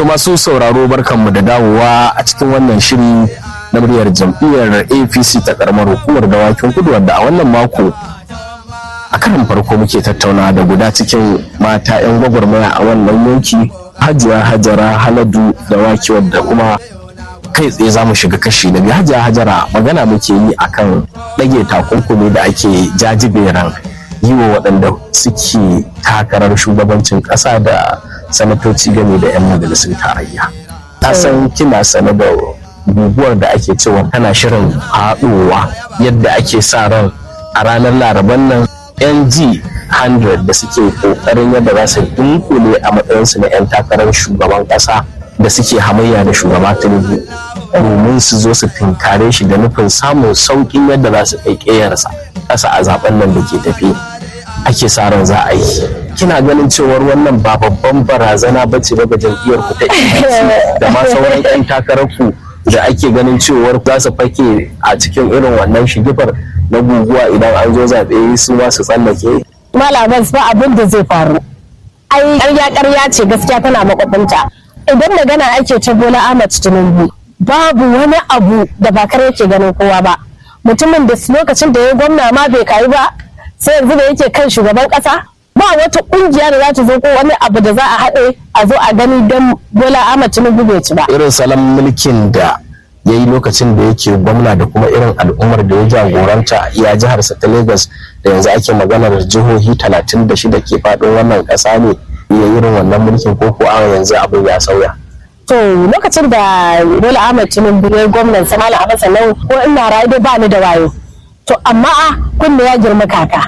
To masu sauraro barkanmu da dawowa a cikin wannan shiri na muryar jam'iyyar APC ta karamar hukumar dawakin kudu wadda a wannan mako a karin farko muke tattauna da guda cikin mata 'yan gwagwarmaya a wannan yanki hajiya hajara haladu dawaki wadda kuma kai tsaye za mu shiga kashi na biyu hajiya hajara magana muke yi akan ɗage takunkumi da ake jajiberan yi wa waɗanda suke takarar shugabancin ƙasa da sanatoci game da 'yan majalisun tarayya ta san kina sane da guguwar da ake cewa tana shirin haɗowa yadda ake sa ran a ranar laraban nan ng 100 da suke ƙoƙarin yadda za su dunkule a matsayinsu na 'yan takarar shugaban ƙasa da suke hamayya da shugaba tinubu domin su zo su tinkare shi da nufin samun sauƙin yadda za su kai ƙeyarsa ƙasa a zaben nan da ke tafi ake sa ran za a yi kina ganin cewar wannan ba babban barazana ba ce ba ga jam'iyyar ku ta APC da ma sauran 'yan takarar ku da ake ganin cewar za su fake a cikin irin wannan shigifar na guguwa idan an zo zaɓe su ma su tsallake malaman ba abin da zai faru ai ƙarya ƙarya ce gaskiya tana makwabinta idan magana ake ta bola ahmad tinubu babu wani abu da ba kare yake ganin kowa ba mutumin da lokacin da ya gwamna ma bai kayi ba sai yanzu da yake kan shugaban kasa ba wata kungiya da za ta zo ko wani abu da za a haɗe a zo a gani don bola ahmad tinubu bai ci ba irin salon mulkin da ya yi lokacin da yake gwamna da kuma irin al'ummar da ya jagoranta iya jiharsa ta lagos da yanzu ake maganar jihohi 36 ke faɗin wannan ƙasa ne ya irin wannan mulkin ko ko a yanzu abin ya sauya to lokacin da bola ahmad tinubu ya gwamnan sa malam abbas nan ko ina rayu dai ba ni da wayo to amma a kunne ya girma kaka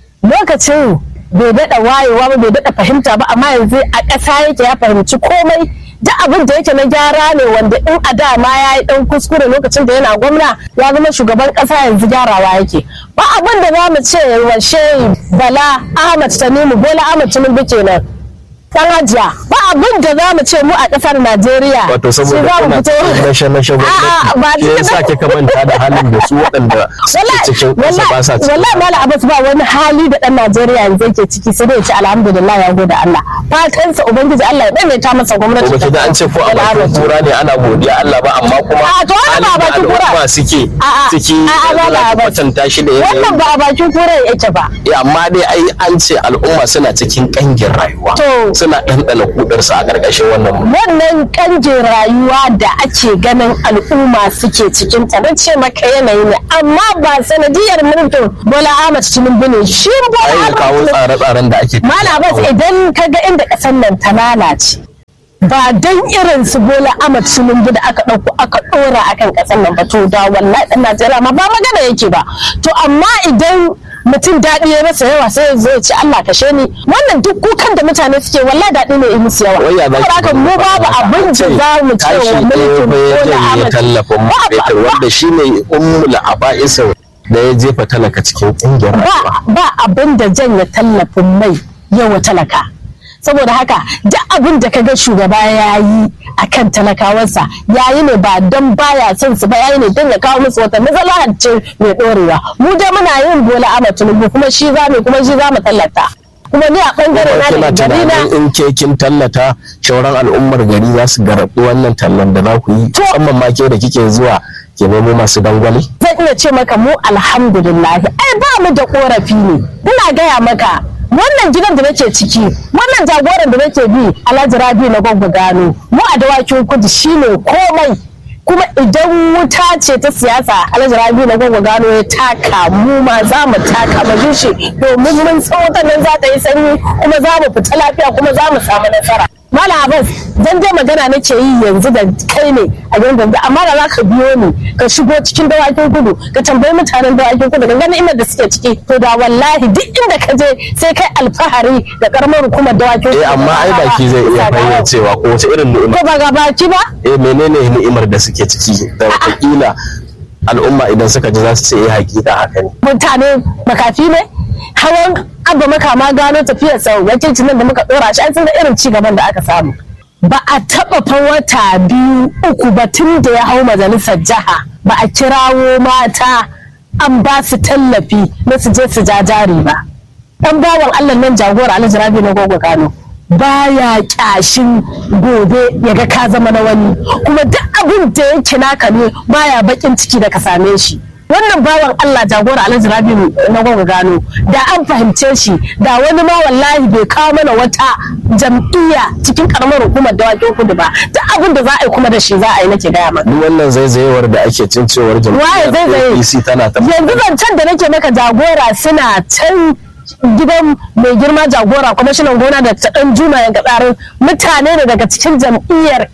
lokacin bai daɗa wayewa ba bai daɗa fahimta ba amma yanzu a ƙasa yake ya fahimci komai duk abin da yake na gyara ne wanda in a da ma ya yi ɗan kuskure lokacin da yana gwamna ya zama shugaban ƙasa yanzu gyarawa yake ba abin da za mu ce wa shehi bala ahmad tanimu bola ahmad tinubu kenan dan hajiya ba abin da za mu ce mu a kasar Najeriya. wato saboda kuna nashe nashe A'a, ba gwamnati shi yasa kika manta da halin da su waɗanda suke cikin ƙasa ba sa cikin wallahi malam Abbas ba wani hali da dan Najeriya yanzu yake ciki sai dai ya ce alhamdulillah ya gode Allah fatan sa ubangiji Allah ya daidaita masa gwamnati ko baki da an ce ko a bakin kura ne ana godiya Allah ba amma kuma A, to wannan ba a bakin kura. al'umma suke A'a, ciki a'a, ba yanzu ba za ki ba. kwatanta shi da wannan yanayin ba a bakin kura yake ba Eh, amma dai ai an ce al'umma suna cikin ƙangin rayuwa To. suna ɗanɗana kudarsa a ƙarƙashin wannan mulki. wannan kanjin rayuwa da ake ganin al'umma suke cikin ta na ce maka yanayi ne amma ba sanadiyar mulkin Bola Ahmad Tinubu ne shi Bola ai ya Ahmad kawo Tinubu tsare-tsaren da ake Malam Abbas idan ka ga inda ƙasar nan ta lalace ba dan irin su Bola Ahmad Tinubu da aka ɗauko aka ɗora akan ƙasar nan ba to da wallahi ɗan Najeriya ma ba magana yake ba to amma idan mutum daɗi ya masa yawa sai ya zo ya ce Allah kashe ni wannan duk kukan da mutane suke wallahi daɗi ne ya musu yawa Wai ya za ki Saboda haka mu faɗa babu haka? abin da Ce, za mu ce kashi wa ɗaya mulkin fa ya Bola janye Ahmad tallafin man Ba- fetur ba- wanda shi ne ummul aba'isin da ya jefa talaka cikin ƙungiyar rayuwa. ba ba abin da janye tallafin mai yawa talaka saboda haka duk abin da kaga shugaba ya yi a kan talakawansa ya yi ne ba don baya son su ba ya yi ne don ya kawo musu wata matsala ce mai ɗorewa mu dai muna yin bola ama tinubu kuma shi za mu kuma shi za mu tallata kuma ni a bangare na Kuma da kina gari na tunanin in ke kin tallata shauran al'ummar gari za su garaɓi wannan tallan da za ku yi musamman ma ke da kike zuwa ke nemo masu dangwale. zan iya ce maka mu alhamdulillah ai ba mu da korafi ne ina gaya maka wannan gidan da nake ciki wannan jagoran da nake bi alhaji rabi na gwagwa gano mu a dawakin kudu shine komai kuma idan wuta ce ta siyasa alhaji rabi na gwagwa gano ya taka mu ma za mu taka ba shi domin mun san wutan nan za ta yi sanyi kuma za mu fita lafiya kuma za mu samu nasara Malam Abbas dan dai magana nake yi yanzu da kai ne a gidan gangan amma da za ka biyo ni ka shigo cikin dawakin kudu ka tambayi mutanen dawakin kudu ka gani inda da suke ciki to da wallahi duk inda ka je sai kai alfahari da karamar hukumar dawakin kudu. Eh amma ai baki zai iya fayyacewa ko wace irin ni'ima. Ko ba ga baki ba? Eh menene ni'imar da suke ciki da wataƙila al'umma idan suka ji za su ce eh hakika haka ne. Mutane makafi ne? Hawan abba makama gano tafiyar sau wakilcin nan da muka dora shi an san da irin ci gaban da aka samu. Ba a taɓa fa wata biyu uku ba tun da ya hau majalisar jiha ba a kirawo mata an ba su tallafi na su je su ja jari ba. Dan bawan Allah nan jagora Alhaji Rabi na gogo Kano baya kyashin gobe ya ga ka zama na wani kuma duk abin da yake naka ne baya bakin ciki da ka same shi wannan bawan Allah jagora Alhaji Rabi na gwagwa gano da an fahimce shi da wani ma wallahi bai kawo mana wata jam'iyya cikin karamar hukumar dawakin kudu ba duk abin da za a yi kuma da shi za a yi nake gaya maka duk wannan zaizayewar da ake cin cewar Waye jam'iyyar zaizaye? APC tana ta yanzu zancen da nake maka jagora suna can gidan mai girma jagora kwamishinan gona da ta dan juma ya gaɗarin mutane ne daga cikin jam'iyyar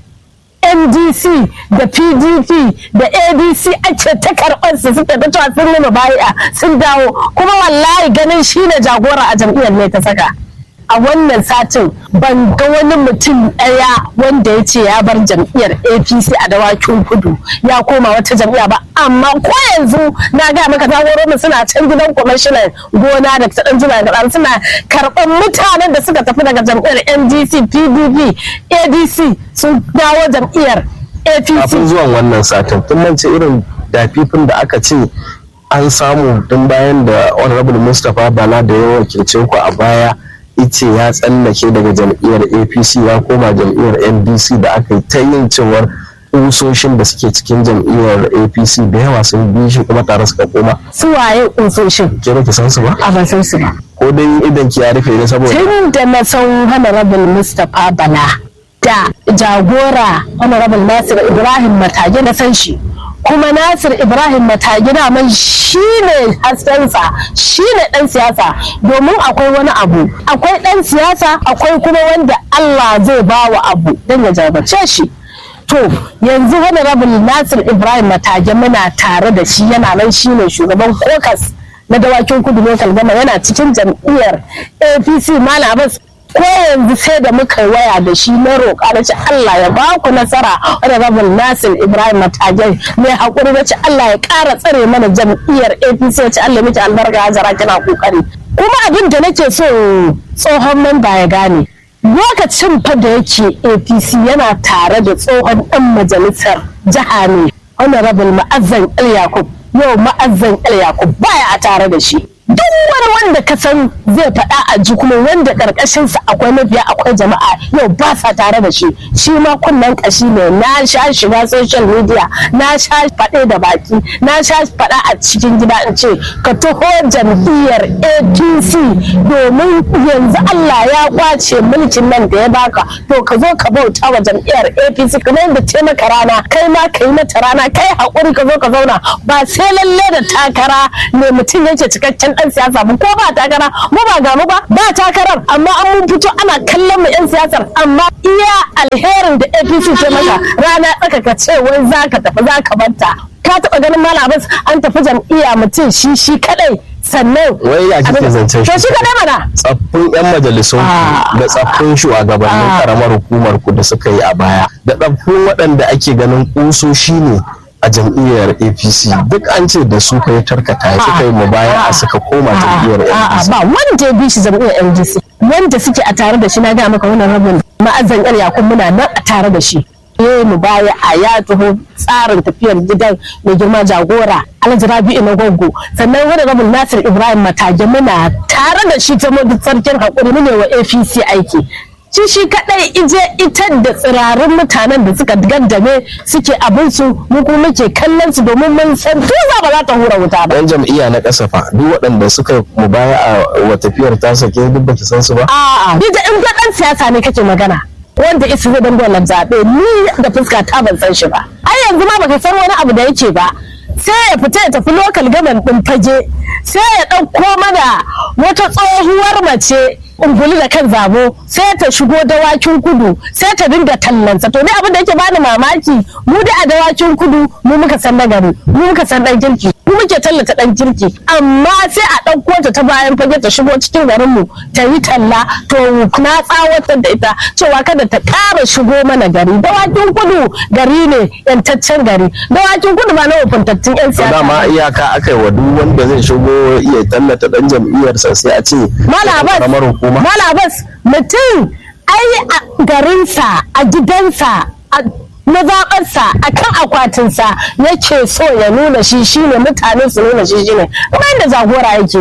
ndc da pdp da adc ake ta karɓar su suka ta cewa sun nuna baya sun dawo kuma wallahi ganin shine jagora a jam'iyyar ne ta saka a wannan satin ban ga wani mutum ɗaya wanda ya ce ya bar jam'iyyar apc a dawakin kudu ya koma wata jam'iyya ba amma ko yanzu na ga maka mu suna can gidan kwamishinan gona da ta jima da suna karɓar mutanen da suka tafi daga jam'iyyar ndc pdp adc sun dawo jam'iyyar apc kafin zuwan wannan satin tun mance irin dafifin da aka ce an samu tun bayan da honorable mustapha bala da ya wakilce ku a baya ice ya tsallake daga jam'iyyar apc ya koma jam'iyyar ndc da aka yi ta yin cewar kusoshin da suke cikin jam'iyyar apc da yawa sun bi shi kuma tare suka koma su waye ƙunsoshin ke ba ki san su ba a ban san su ba ko dai idan ki ya rufe ne saboda tun da na san honorable mustapha bala da jagora honorable nasir ibrahim matage na san shi kuma nasir ibrahim matage daman shi ne haskensa shi ne dan siyasa domin akwai wani abu akwai dan siyasa akwai kuma wanda allah zai ba wa abu don ya jarbace shi to yanzu honorable nasir ibrahim matage muna tare da shi yana nan shi ne shugaban kokas na dawakin kudu local gama yana cikin jam'iyyar apc malam abbas ko yanzu sai da muka waya da shi na roƙa na ce Allah ya ba ku nasara honorable Nasir Ibrahim Matajai mai haƙuri na ce Allah ya ƙara tsare mana jam'iyyar APC ya ce Allah miki albarka hajara kina kokari kuma abin da nake so tsohon mamba ya gane lokacin fa da yake APC yana tare da tsohon ɗan majalisar jiha ne honorable Ma'azzan El Yakub yau Ma'azzan El Yakub baya a tare da shi duk wani wanda ka san zai faɗa a ji kuma wanda ƙarƙashinsa akwai mabiya akwai jama'a yau ba sa tare da shi shi ma kunnen ƙashi ne na sha shiga social media na sha faɗe da baki na sha faɗa a cikin gida in ce ka taho jam'iyyar apc domin yanzu allah ya kwace mulkin nan da ya baka to ka zo ka bauta wa jam'iyyar apc kamar yadda ce maka rana kai ma ka yi mata rana kai haƙuri ka zo ka zauna ba sai lalle da takara ne mutum yake cikakken dan siyasa ba ko ba takara mu ba ga mu ba ba takarar amma an mun fito ana kallon mu yan siyasar amma iya alherin da APC ce maka rana tsaka ka ce wai zaka tafi zaka barta ka taba ganin malam Abbas an tafi jam'iyya mutum shi shi kadai sannan wai ya kike zancen to shi kadai mana tsaffin 'yan majalisun Ah. da tsaffin shugabannin Ah. karamar hukumar ku da suka yi a baya da tsaffin waɗanda ake ganin kusoshi ne a jam'iyyar apc duk an ce da su kai tarkata ya suka yi mubaya a suka koma jam'iyyar A'a, apc ba wanda ya bi shi jam'iyyar LGC wanda suke a tare da shi na ga maka wannan rabin ma'azan yar yakun muna nan a tare da shi eh mu baya a ya taho tsarin tafiyar gidan mai girma jagora alhaji rabi'u na goggo sannan wani rabin nasir ibrahim matage muna tare da shi ta mudu sarkin haƙuri mu ne wa apc aiki shi shi kadai ije ita da tsirarin mutanen da suka gaddame suke abinsu mu kuma muke kallon su domin mun san tuza ba za ta hura wuta ba yan jam'iyya na kasafa duk waɗanda suka yi mubaya a wa tafiyar ta sake duk baki san su ba A'a, ni da in ga dan siyasa ne kake magana. Wanda isa zai dan dole zaɓe ni da fuska ta ban san shi ba. Ai yanzu ma baka san wani abu da yake ba. Sai ya fita ya tafi lokal gaban ɗin fage. Sai ya ɗauko mana wata tsohuwar mace ungulu da kan zabo sai ta shigo dawakin kudu sai ta dinga tallansa to ni abin da yake bani mamaki mu da a dawakin kudu mu muka san nagari mu muka san dan kirki mu muke tallata dan kirki amma sai a ɗauko ta ta bayan fage ta shigo cikin garin mu ta yi talla to na tsawatar da ita cewa kada ta ƙara shigo mana gari dawakin kudu gari ne yantaccen gari dawakin kudu ba na hukuntattun yan to siyasa dama iyaka aka yi wa duk wanda zai shigo iya tallata dan jam'iyyarsa sai a ce Malam Abbas, karamar hukuma Malam Abbas, mutum ai a garinsa, a gidansa, a mazaɓarsa, a kan akwatinsa yake so ya nuna shi shine mutane su nuna shi shine. Kuma yadda jagora yake yi.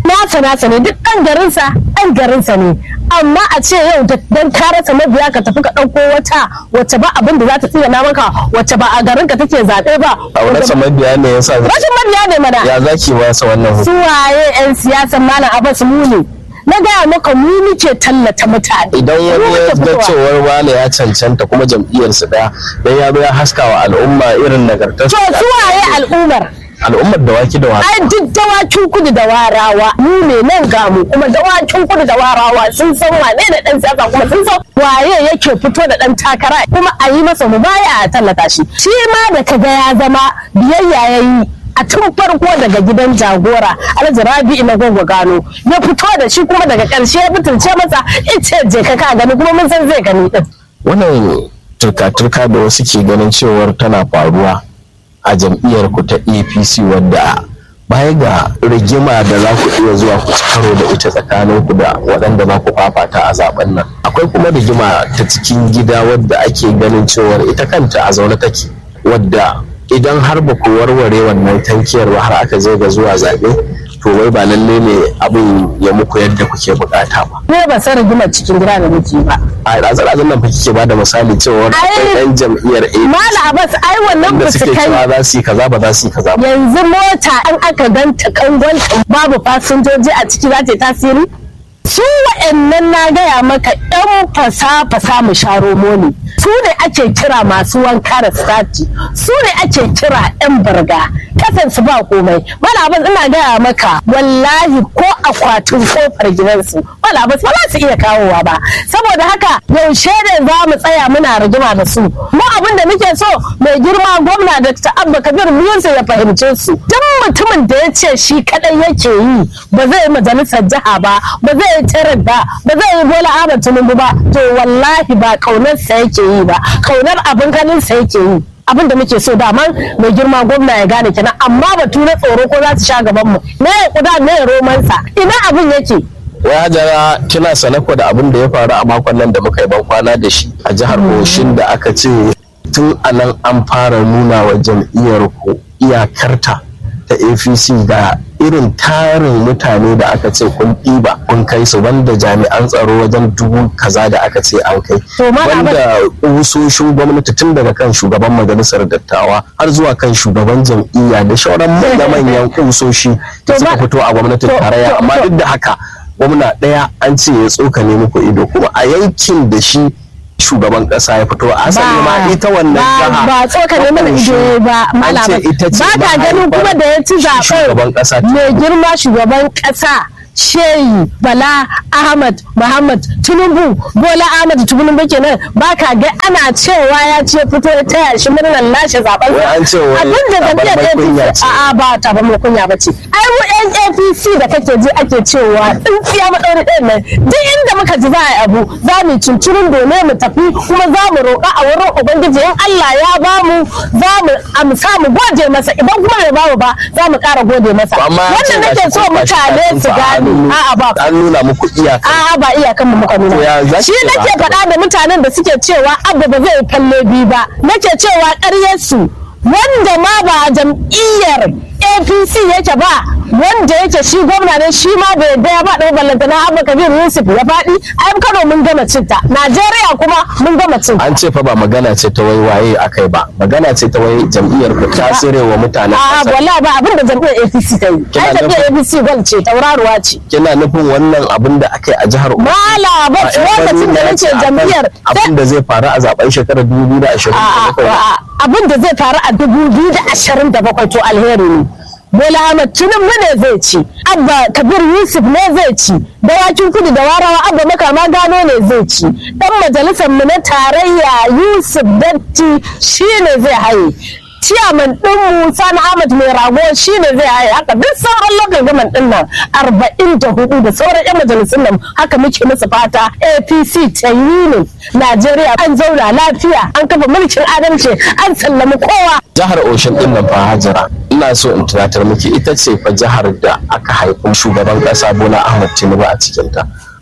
nasa nasa ne duk ɗan garinsa ɗan garinsa ne amma a ce yau dan ka rasa mabiya ka tafi ka ɗauko wata wacce ba abin da za ta tsira maka wacce ba a garin ka take zaɓe ba a rasa mabiya ne yasa rashin mabiya ne mana ya zaki wasa wannan su waye yan siyasan malam abbas mu ne na gaya maka mu muke tallata mutane idan Mu wani ya muke ga fitowa. cewar wane ya cancanta kuma jam'iyyarsu daya dan ya zo ya haska wa al'umma irin nagartar to su waye al'ummar al'ummar da waki da waki ai duk dawakin kudu da warawa mu ne nan ga mu kuma dawakin kudu da warawa sun san wane da dan siyasa kuma sun san waye yake fito da dan takara kuma a yi masa mu baya a tallata shi shi ma da kaga ya zama biyayya yayi a tun farko daga gidan jagora alhaji rabi'u na gwagwa gano ya fito da shi kuma daga karshe ya fitince masa ice je ka ka gani kuma mun san zai gani din wannan turka-turka da wasu ke ganin cewar tana faruwa a jam'iyyar ku ta apc wadda baya ga rigima da za ku iya zuwa ku ci karo da ita tsakanin ku da waɗanda za ku fafata a zaben nan akwai kuma rigima ta cikin gida wadda ake ganin cewar ita kanta a zaune take wadda idan har ba ku warware wannan tankiyar ba har aka je ga zuwa zaɓe to wai ba lalle ne abin ya muku yadda kuke bukata ba ne ba san rigimar cikin gida da muke ba a razan nan fa kike ba da misali cewar akwai Ai, yan jam'iyyar A mala abbas ai wannan da ba su suke kai cewa za su yi kaza ba za su yi kaza ba yanzu mota an aka ganta kangonta babu fasinjoji a ciki za ta yi tasiri su wa'annan na gaya maka yan fasa-fasa mu sharo moni su ne ake kira masu wanka da stati su ne ake kira yan barga kasansu ba komai malabas ina gaya maka wallahi ko akwatin kofar gidansu malabas ba za su iya kawowa ba saboda haka yaushe ne za mu tsaya muna rigima da su mu abin da muke so mai girma gwamna da abba kabir musa ya fahimce su duk mutumin da ya ce shi kadai yake yi ba zai yi majalisar jiha ba ba zai yi tarar ba ba zai yi bola ahmad tinubu ba to wallahi ba kaunarsa yake yi ba kaunar abin ganinsa yake yi abin da muke so daman mai girma gwamna ya gane kenan amma batu na tsoro ko za su sha gaban mu me ya kuda me ya romansa ina abin yake ya jara kina sanako da abin da ya faru a makon nan da muka yi ban kwana da shi a jihar Oshin da aka ce tun a nan an fara nuna wa jam'iyyar ku iyakarta ta APC da irin tarin mutane da aka ce kun ɗiba kun kai su wanda jami'an tsaro wajen dubu kaza da aka ce an kai To, Malam wanda kusoshin gwamnati tun daga kan shugaban majalisar dattawa har zuwa kan shugaban jam'iyya da shauran manya-manyan kusoshi da To, suka ma- fito a gwamnatin to- tarayya to- amma to- duk da haka gwamna ɗaya an ce ya tsokane muku ido kuma a yankin da shi shugaban ƙasa ya fito a asali ma ita wannan ba jiha ba tsokane mana ido ba an malama ce ita ce ba ka ganin mahaifar kuma da ya ci shi shugaban zaben ƙasa mai girma shugaban ƙasa shehi bala ahmad muhammad tinubu bola ahmad tinubu kenan ba ka ga ana cewa ya ce fito ya taya shi murnar lashe zaben Wai an ce wai abin da tabarmar jam'iyyar kunya apc ce. a'a ba ta ba mai kunya ba ce ai mu yan apc da kake ji ake cewa tsintsiya maɗauri ɗayan nan duk inda muka ji za a yi abu za mu cincirin domin mu tafi kuma za mu roƙa a wurin ubangiji in allah ya ba mu za mu amsa mu gode masa idan kuma bai ba mu ba za mu ƙara gode masa amma an ce wannan gashi nake so kun tashi mutane kafin su fa gane an- a'a ba an nuna muku iyaka a'a ba iyakan mu muka To ya nuna zaki shi ce ba nake haka ba? faɗa da mutanen da suke cewa abba ba zai kalle biyu ba nake cewa ƙaryarsu wanda ma ba jam'iyyar apc yake ba wanda yake shi gwamna ne shi ma bai yadda ya ba ɗau ballantana abba kabir yusuf ya faɗi ai kano mun gama cinta najeriya kuma mun gama cinta an ce fa ba magana ce ta wai waye akai ba magana ce ta wai jam'iyyar ku ta sire wa mutanen a'a ƙasa wallahi ba abin da jam'iyyar apc ta yi Kina ai jam'iyyar nufin- apc gwal ce tauraruwa ce kina nufin wannan abin da aka yi a jihar Ogun mala ba ba yan lokacin da Kaduna nake ce akan jam'iyyar abin da zai faru a zaben shekarar 2027 A'a, abin da zai faru a dubu biyu da ashirin da bakwai to alheri ne Bola Ahmed Tinubu ne zai ci, Abba Kabir Yusuf ne zai ci, dawakin kudu da warawa Abba Makama Gano ne zai ci, dan majalisar mu na tarayya Yusuf Datti shi ne zai haye. Ciyaman ɗinmu Sani Ahmad mai rago shi ne zai haye haka duk sauran lokacin gaman ɗin nan arba'in da hudu da sauran 'yan majalisun nan haka muke musu fata APC ta yi ne Najeriya an zauna lafiya an kafa mulkin adalci an sallami kowa jihar Oshin din nan fa Hajara ina so in tunatar miki ita ce fa jihar da aka haifi shugaban kasa Bola Ahmed Tinubu a cikin ta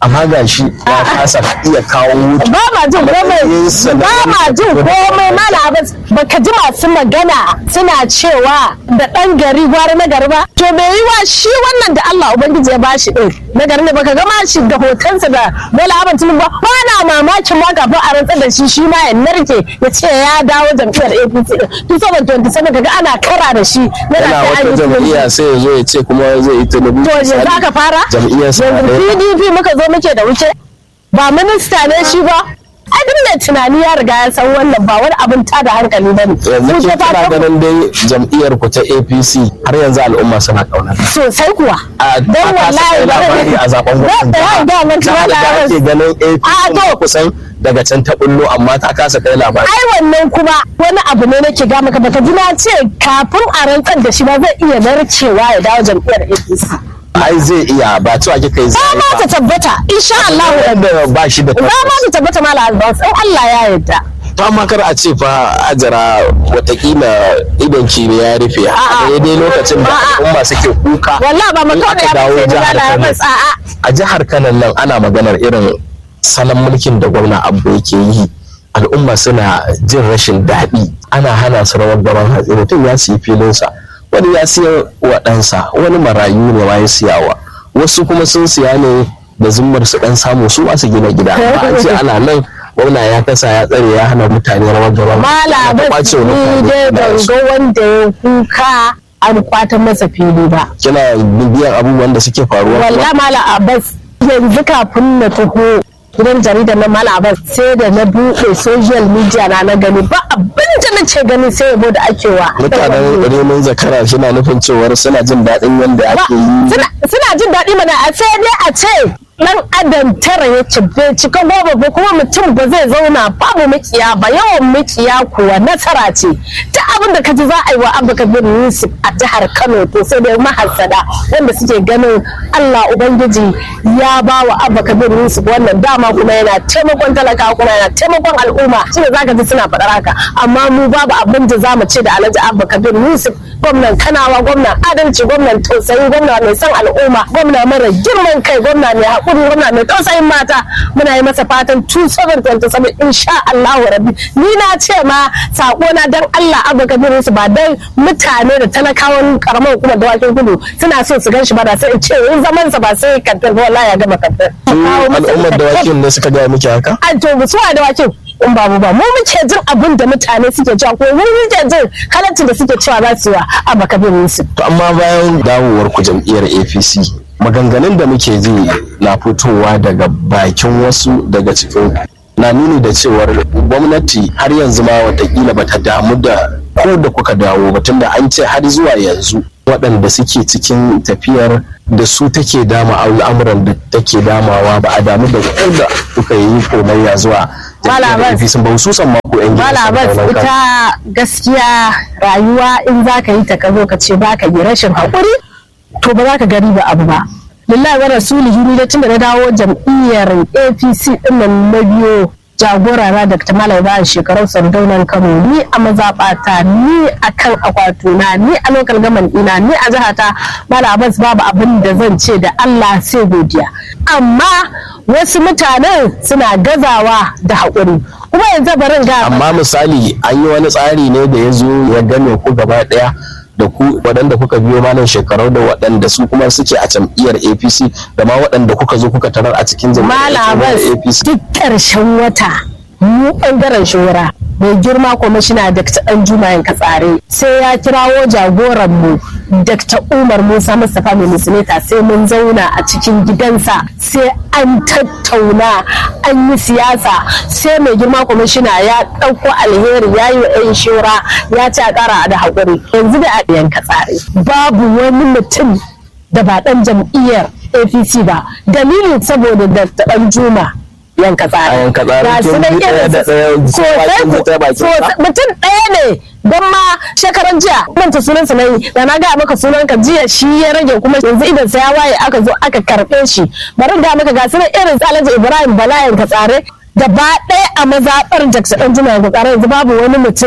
amma ga shi ya kasa iya kawo wuta ba ma jin komai ba ma jin komai mala abin baka ji masu magana suna cewa da ɗan gari gwara na gari ba to me yi wa shi wannan da Allah ubangiji ya bashi din na gari ne baka gama shi da hotonsa da bola abin tunin ba ba na mamakin ma kafin a rantsar da shi shi ma ya narke ya ce ya dawo jam'iyyar APC din 2027 kaga ana kara da shi yana wata jam'iyya sai ya zo ya ce kuma zai yi tunubu to yanzu aka fara jam'iyyar yanzu PDP muka zo muke da wuce ba minista ne shi ba ai duk mai tunani ya riga ya san wannan ba wani abin ta da hankali ba ne yanzu ke kira ganin dai jam'iyyar ku ta APC har yanzu al'umma suna kaunar sosai kuwa dan wallahi labari a zaben gwamnati da mun da ake ganin APC kusan daga can ta bullo amma ta kasa kai labari ai wannan kuma wani abu ne nake ga maka baka ji na ce kafin a rantsar da shi ba zai iya narkewa ya dawo jam'iyyar APC ai zai iya ba cewa kika yi zai ba ma ta tabbata insha Allah da ba shi da ba ma ta tabbata mala albas in Allah ya yarda to amma kar a ce fa ajara watakila idan ki ne ya rufe a daidai lokacin da al'umma suke kuka wallahi ba mu kawai ya dawo fice jihar da Kano albas a'a a jihar Kano nan ana maganar irin salon mulkin da gwamna Abba yake yi al'umma suna jin rashin daɗi ana hana su rawar gaban hatsi mutum ya siyi filinsa wani ya siya wa ɗansa wani marayu ne ma ya siyawa wasu kuma sun siya ne da zummar su ɗan samu su ma su gina gida amma an ce ana nan gwamna ya kasa ya tsare ya hana mutane rawar gaban mala ya bas kwace wa ni mutane dai ban filayensu. ga wanda ya kuka an kwata masa fili ba kina bibiyan abubuwan da suke faruwa walla mala abbas yanzu kafin na taho gidan jaridar na mala abbas sai da na buɗe social media na na gani ba abin da na ce gani sai yabo da ake wa mutanen renon zakara suna nufin cewar suna jin daɗin yadda Ba- ake yi suna suna jin daɗi mana a sai dai a ce dan adam tara ya ci bai cika goma ba kuma mutum ba zai zauna babu makiya ba yawan makiya kuwa nasara ce ta abin da ka ji za a yi wa abu kabir yusuf a jihar kano to sai dai mahassada wanda suke ganin allah ubangiji ya ba wa abu kabir yusuf wannan dama kuma yana taimakon talaka kuma yana taimakon al'umma shine zaka ji suna faɗar haka amma mu babu abin da za mu ce da alhaji abba kabir yusuf gwamnan kanawa gwamnan adalci gwamnan tausayi gwamna mai son al'umma gwamna mara girman kai gwamna mai haƙuri gwamna mai tausayin mata muna yi masa fatan 2027 insha Allahu rabbi ni na ce ma sako na dan Allah abu kabiru su ba dan mutane da talakawan karamar hukumar dawakin kudu suna so su gan shi ba da sai in ce in zaman sa ba sai kantar ba wallahi ya gama kantar su al'ummar da wakil ne suka gaya miki haka an to mu suwa da wakin in babu ba mu muke jin abin da mutane suke cewa ko mu muke jin halaccin da suke cewa za su yi wa abu kabiru su to amma bayan dawowar ku jam'iyyar apc maganganun da muke ji na fitowa daga bakin wasu daga cikin ku na nuni da cewar gwamnati har yanzu ma watakila bata damu da ko da kuka dawo ba tunda an ce har zuwa yanzu waɗanda suke cikin tafiyar da su take dama al'amuran da take damawa ba a damu da ko da kuka yi komayya zuwa jam'iyyar Malam apc ba hususan ma ku yan gidan Malabas Sardauna Kano. ita gaskiya rayuwa in za ka yi ta ka zo ka ce ba ka yi rashin haƙuri to ba za ka gari ba abu ba. Lillahi wa rasulihi ni da tun da na dawo jam'iyyar APC ɗin nan na biyo jagora na Dr. Malam Ibrahim shekarun Sardaunan Kano ni a mazaɓata ni a kan akwatuna ni a lokal gaman ɗina ni a jihata Malabas babu abin da zan ce da Allah sai godiya. Amma wasu mutanen suna gazawa da haƙuri. Kuma yanzu barin ga amma misali an yi wani tsari ne da ya zo ya game ku gaba daya da ku waɗanda kuka biyo malam shekarau da waɗanda su kuma suke a jam'iyyar apc da ma waɗanda kuka zo kuka tarar a cikin jam'iyyar Malabas apc duk ƙarshen wata mu ɓangaren shura mai girma kwamishina Dr. Anjuma Katsare sai ya kirawo jagoran mu Dr. Umar Musa Mustapha mai musulita sai mun zauna a cikin gidansa sai an tattauna an yi siyasa sai mai girma kwamishina ya ɗauko alheri ya yi wa 'yan shura ya ci a ƙara da haƙuri yanzu da a ɗayan Katsare babu wani mutum da ba ɗan jam'iyyar APC ba dalilin saboda Dr. Anjuma yanka tsari. A yanka tsari, Ga su kin nan bi ɗaya irin da su- ɗaya, sosai bakin ku- ta bakin ta. sosai- mutum ɗaya ne don ma shekaran jiya manta sunan sa nayi da na gaya maka sunan ka jiya shi ya rage kuma yanzu idan sa ya waye aka zo aka karɓe shi bari ga maka ga su nan irin su Alhaji Ibrahim Bala yanka tsare gaba ɗaya a mazaɓar Jackson ɗan jima yanka tsare yanzu babu wani mutum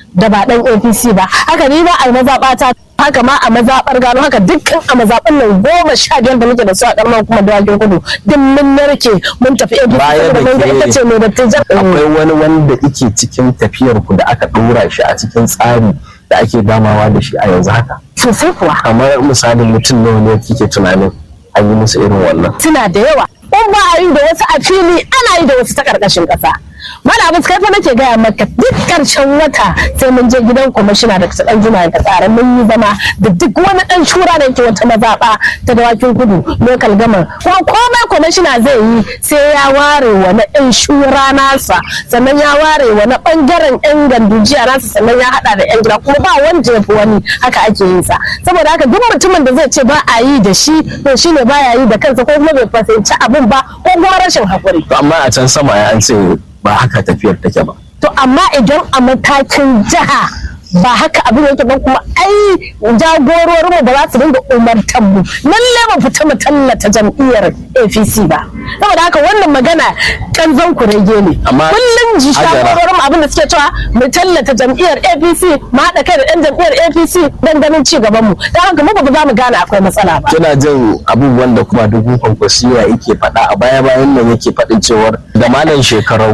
da ba dan apc ba haka ni ba a mazaɓata haka ma a mazaɓar gano haka dukkan a mazaɓan nan goma sha biyar da muke da su a ƙaramar kuma da wajen kudu duk mun narke mun tafi apc Baya da saboda mun ga ke- ita ce mai dattijan akwai wani wanda ike cikin tafiyar ku da aka ɗora shi a cikin tsari da ake damawa da shi a yanzu haka sosai kuwa kamar misalin mutum nawa ne kike tunanin an yi musu irin wannan suna da yawa in ba a yi da wasu a fili ana yi da wasu ta karkashin kasa mana abin kai fa nake gaya maka duk karshen wata sai mun je gidan kwamishina da ta dan juma da tsare mun yi zama da duk wani dan shura da yake wata mazaɓa ta dawakin kudu local gama kuma komai kwamishina zai yi sai ya ware wa na ɗan shura nasa sannan ya ware wa na ɓangaren yan gandujiya nasa sannan ya haɗa da yan gida kuma ba wanda ya fi wani haka ake yin sa saboda haka duk mutumin da zai ce ba a yi da shi to shine baya yi da kansa ko kuma bai fahimci abin ba ko kuma rashin haƙuri To amma a can sama ya an ce ba haka tafiyar take ba to amma idan a matakin jiha ba haka abin yake ba kuma ai jagororin mu ba za su dinga umartan mu lalle mu fita mu tallata jam'iyyar APC ba saboda haka wannan magana kanzon kurege ne Amma kullum ji Hajara- jagororin mu abin da suke cewa mu tallata jam'iyyar APC mu haɗa kai da ɗan jam'iyyar APC dan ganin ci gaban mu dan haka mu ba za mu gane akwai matsala ba kina jin abubuwan da kuma dubu kwankwasiya yake faɗa a baya bayan nan yake faɗin cewar da malam shekarau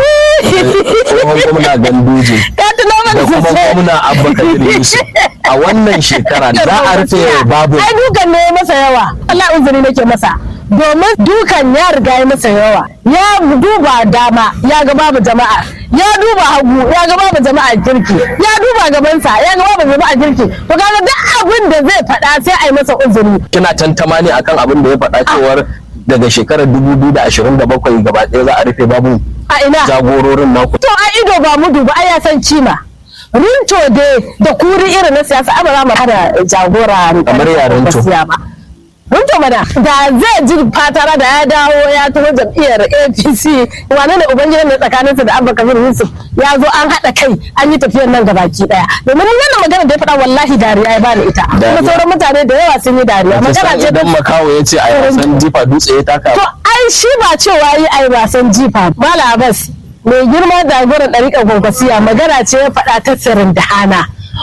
tsohon gwamna ganduje ka tuno da mana kuma sosai gwamna abubakar yusuf a wannan shekara za a rufe babu ai dukan ne ya masa yawa Allah uzuri nake masa domin dukan ya riga ya masa yawa ya duba dama ya ga babu jama'a ya duba hagu ya ga babu jama'a kirki ya duba gabansa ya ga babu jama'a kirki to kaga duk abin da zai faɗa sai a yi masa uzuri kina tantama ne akan abin da ya faɗa cewar daga shekarar 2027 gaba ɗaya za a rufe babu a ina jagororin naku to a ido ba mu duba ai ya san cima rinto dai da kuri irin na siyasa ai ba za mu hada jagora Kamar ya rinto? gaskiya ba rinto mana da zai ji fatara da ya dawo ya taho jam'iyyar apc wane ne ubangidan ne tsakaninsa da abba kabir yusuf ya zo an haɗa kai an yi tafiyar nan gabaki ɗaya domin wannan magana da ya faɗa wallahi dariya ya bani ita kuma Dariya. sauran mutane da yawa sun yi dariya ta magana san ce idan makawo ya ce a yasan jifa dutse ya taka To ai shi ba cewa yi ai wasan jifa Mala Abbas mai girma jagoran ɗariƙar kwankwasiya magana ce ya faɗa ta sirrin da hana.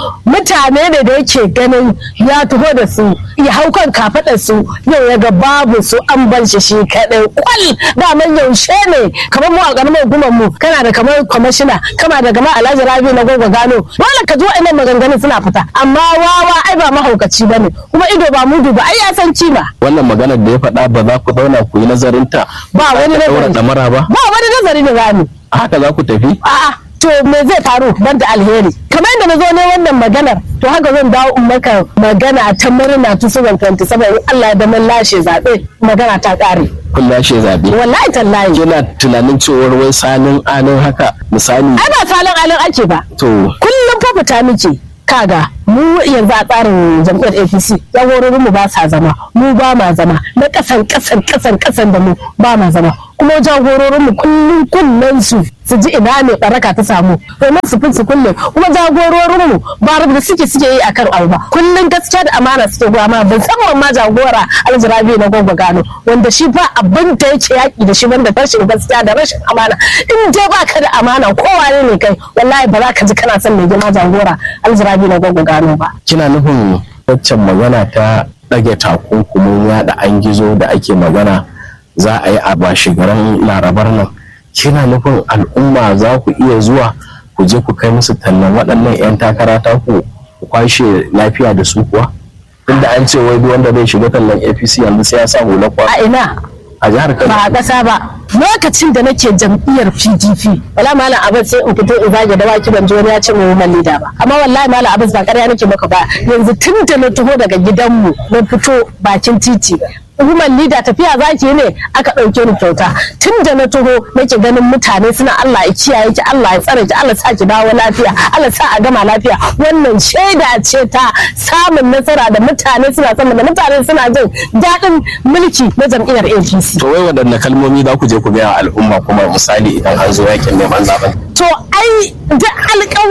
Mutane ne da yake ganin ya taho da su ya hau kan kafaɗar su yau ya ga babu su an ban shi shi kaɗai kwal daman yaushe ne kamar mu a ƙaramar hukumar mu kana da kamar kwamishina kana da kamar alhaji rabi na gogo gano dole ka ji wa'annan maganganun suna fita amma wawa ai ba mahaukaci bane kuma ido ba mudu ba ai ya san kima wannan maganar da ya faɗa ba za ku zauna ku yi nazarin ta Ba wani ka ɗaura nazari. ɗamara ba ba wani nazari da rami a haka za ku tafi a'a to me zai faru ban da alheri kamar yadda na zo ne wannan maganar to haka zan dawo in maka magana ta murna ta 27 in Allah ya da mun lashe zaɓe magana ta ƙare kun lashe zaɓe wallahi tallahi kina tunanin cewar wai sanin anin haka misali ai ba salon alin ake ba to kullum fa fita muke kaga mu yanzu a tsarin jam'iyyar apc jagororin mu ba sa zama mu ba ma zama na kasan kasan kasan kasan da mu ba ma zama kuma jagororin mu kullum kullun su su ji ina ne baraka ta samu domin su fi su kulle kuma jagororin mu ba da suke suke yi akan abu ba kullum gaskiya da amana suke goya ma musamman ma jagora aljirabi na gogo gano wanda shi ba abin da yake yaki da shi banda rashin gaskiya da rashin amana in dai baka da amana kowa ne ne kai wallahi ba za ka ji kana son mai girma jagora aljirabi na gogo gano ba kina nufin waccan magana ta ɗage takunkumin yaɗa an gizo da ake magana za a yi a bashigaran larabar nan kina nufin al'umma za ku iya zuwa ku je ku kai musu tallan waɗannan 'yan takara ta ku ku kwashe lafiya da su kuwa tunda an ce wai duk wanda zai shiga tallan apc yanzu sai ya sa hular kwa a ina a jihar kano ba a ƙasa ba lokacin da nake jam'iyyar pdp wala malam abbas sai in fito in zage da waki ban ji wani ya ce mu woman leader ba amma wallahi malam abbas ba ƙarya nake maka ba yanzu tun da na taho daga gidanmu na fito bakin titi woman leader tafiya zaki ne aka ɗauke ni kyauta tun da na taho nake ganin mutane suna Allah ya kiyaye ki Allah ya tsare ki Allah sa ki dawo lafiya Allah sa a gama lafiya wannan shaida ce ta samun nasara da mutane suna sama da mutane suna jin daɗin mulki na jam'iyyar APC to wai waɗanne kalmomi za ku je ku gaya wa al'umma kuma misali idan an zo yakin neman zaben to ai da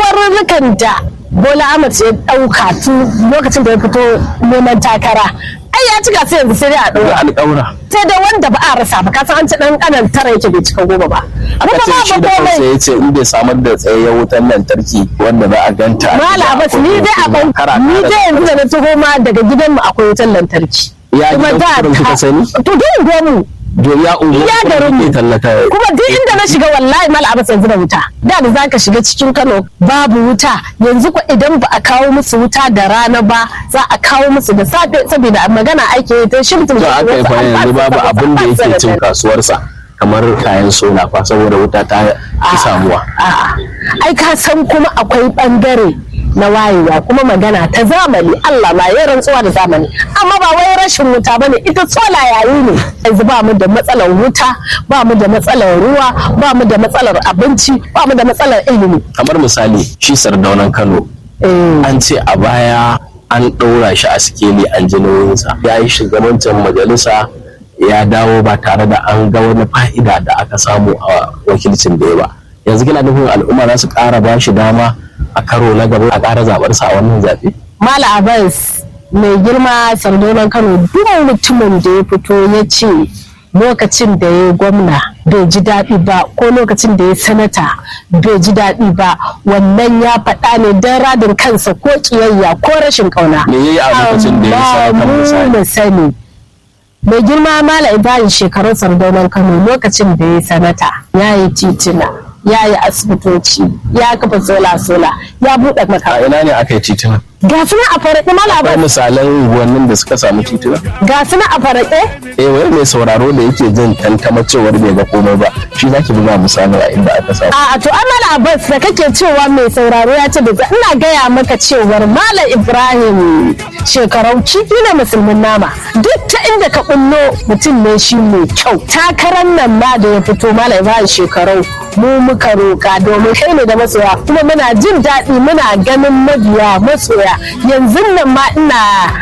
alkawarurrukan da Bola Ahmed ya ɗauka tun lokacin da ya fito neman takara ai ya cika sai yanzu sai dai a da ɗora alƙawura sai dai wanda ba a rasa ba kasan an ci ɗan ƙanan tara yake bai cika goma ba aka Kuma ce babu shi da kansa komai ya ce in bai samar da tsayayyen wutar lantarki wanda za a ganta a Mala gida Abbas akwai ni dai a mutum ban kara ni kara dai yanzu da na taho ma daga gidanmu akwai wutar lantarki. Ya Kuma gidan da kuɗin kuka ta- sani? To duk gomu Do ya unguwa Iya garin mu. ke tallata kuma duk inda na shiga wallahi Mala Abbas yanzu da wuta. Da da zaka shiga cikin Kano babu wuta yanzu ko idan ba a kawo musu wuta da rana ba za a kawo musu da safe saboda magana ake yi ta shimtin to aka yi fa yanzu babu abin da yake cin kasuwarsa kamar kayan sola fa saboda wuta ta ki samuwa A'a, ai ka san kuma akwai bangare na wayewa kuma magana ta zamani Allah ma ya rantsuwa da zamani amma ba wai rashin wuta bane ita tsola yayi ne yanzu ba mu da matsalar wuta ba mu da matsalar ruwa ba mu da matsalar abinci ba mu da matsalar ilimi kamar misali shi sardaunan Kano eh an ce a baya an ɗora shi a sikeli an ji nauyinsa ya yi shugabancin majalisa ya dawo ba tare da an ga wani fa'ida da aka samu a wakilcin da ya ba yanzu kina nufin al'umma za su ƙara ba shi dama a karo na gaba a ƙara zaɓar sa a wannan zaɓe Mala Abbas mai girma sardonan Kano duk mutumin da ya fito ya ce lokacin da ya gwamna bai ji daɗi ba ko lokacin da ya sanata bai ji daɗi ba wannan ya faɗa ne don radin kansa ko ƙiyayya ko rashin ƙauna. Me yayi a lokacin da ya sanata Amma mu misali? mu sani mai girma Mala Ibrahim shekarun sardonan Kano lokacin da ya sanata ya yi titina ya yi asibitoci ya kafa sola-sola ya buɗe a makarantu ina ne aka yi tituna ga su na a faraɗe Mala akwai Abbas misalan unguwannin da suka samu tituna ga su na a faraɗe eh wai mai sauraro da yake jin tantama cewar bai ga komai ba shi zaki buga misali a inda aka samu a to amala abbas da kake cewa mai sauraro ya ce da ina gaya maka cewar malam ibrahim shekarau kifi ne musulmin nama duk ta inda ka kullo mutum ne shi mai kyau takarar nan ma da ya fito malam ibrahim shekarau mu muka roka domin kai ne da masoya kuma muna jin daɗi muna ganin mabiya masoya yanzu nan ma ina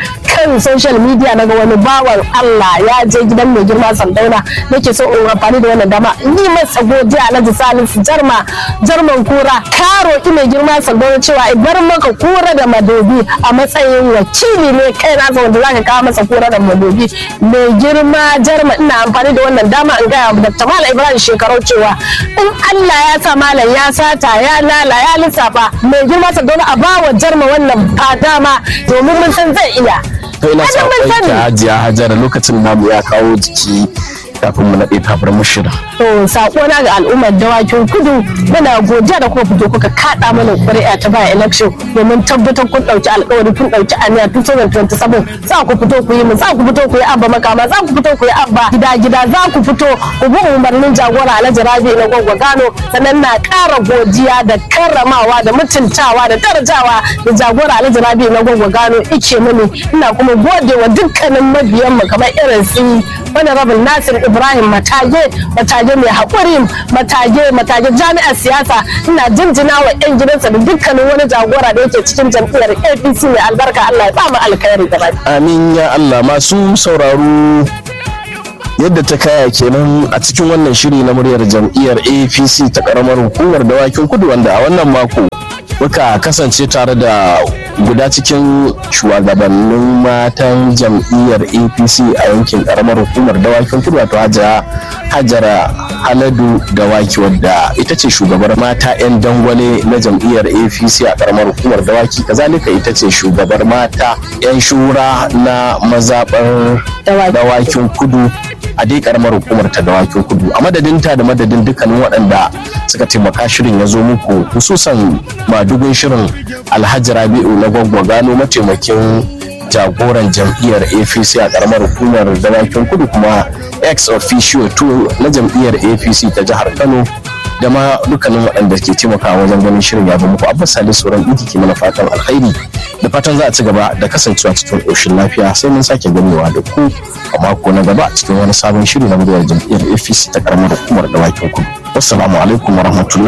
kan social media naga wani bawan Allah ya je gidan mai girma Sandauna nake so in amfani da wannan dama in yi masa godiya Alhaji Salisu Jarma Jarman Kura ka roki mai girma Sandauna cewa in bar maka kura da madobi a matsayin wakili ne kai na wanda zaka kawo masa kura da madobi mai girma Jarma ina amfani da wannan dama in gaya wa Dr. Malam Ibrahim shekarau cewa in Allah ya sa malam ya sata ya lala ya lissafa mai girma Sandauna a bawa Jarma wannan fa dama domin mun san zai iya to ina Hajji mun saƙon sani. ki hajiya hajara lokacin namu ya kawo jiki kafin mu naɗe tabar mushira To sako na ga al'ummar dawakin kudu muna godiya da kuma fito kuka kada mana ƙuri'a ta baya election domin tabbatar kun ɗauki alƙawari kun ɗauki aniya 2027 za ku fito ku yi mu za ku fito ku yi abba makama za ku fito ku yi abba gida gida za ku fito ku bi umarnin jagora Alhaji Rabi na Gwagwa Gano sannan na ƙara godiya da karramawa da mutuntawa da darajawa da jagora Alhaji Rabi na Gwagwa Gano ike mini ina kuma gode wa dukkanin mabiyan mu kamar irin su Honorable Nasir Ibrahim Matage Matage mai haƙuri Matage Matage jami'ar siyasa ina jinjina wa 'yan gidansa da dukkanin wani jagora da yake cikin jam'iyyar APC mai albarka Allah ya ba mu alkhairi gaba amin ya Allah masu sauraro yadda ta kaya kenan a cikin wannan shiri na muryar jam'iyyar apc ta karamar hukumar dawakin kudu wanda a wannan mako muka kasance tare da guda cikin shugabannin matan jam'iyyar apc a yankin karamar hukumar dawakin kudu wato hajara hajara haladu dawaki wadda ita ce shugabar mata 'yan dangwale na jam'iyyar apc a karamar hukumar dawaki kazalika ita ce shugabar mata 'yan shura na mazaɓar Dawaki. dawakin kudu a dai karamar hukumar ta dawakin kudu a madadinta da madadin dukkanin waɗanda suka taimaka shirin ya zo muku hususan madugun shirin alhaji rabi'u na gwaggwa gano mataimakin jagoran jam'iyyar apc a karamar hukumar dawakin kudu kuma ex officio 2 na jam'iyyar apc ta jihar kano da ma dukkanin waɗanda ke taimakawa wajen ganin shirin ya zo muku abbas salisu sauran ɗinki ke mana fatan alkhairi da fatan za a ci gaba da kasancewa cikin ƙoshin lafiya sai mun sake ganewa da ku a mako na gaba cikin wani sabon shiri na muryar jam'iyyar apc ta karamar hukumar dawakin kudu wassalamu alaikum warahmatullahi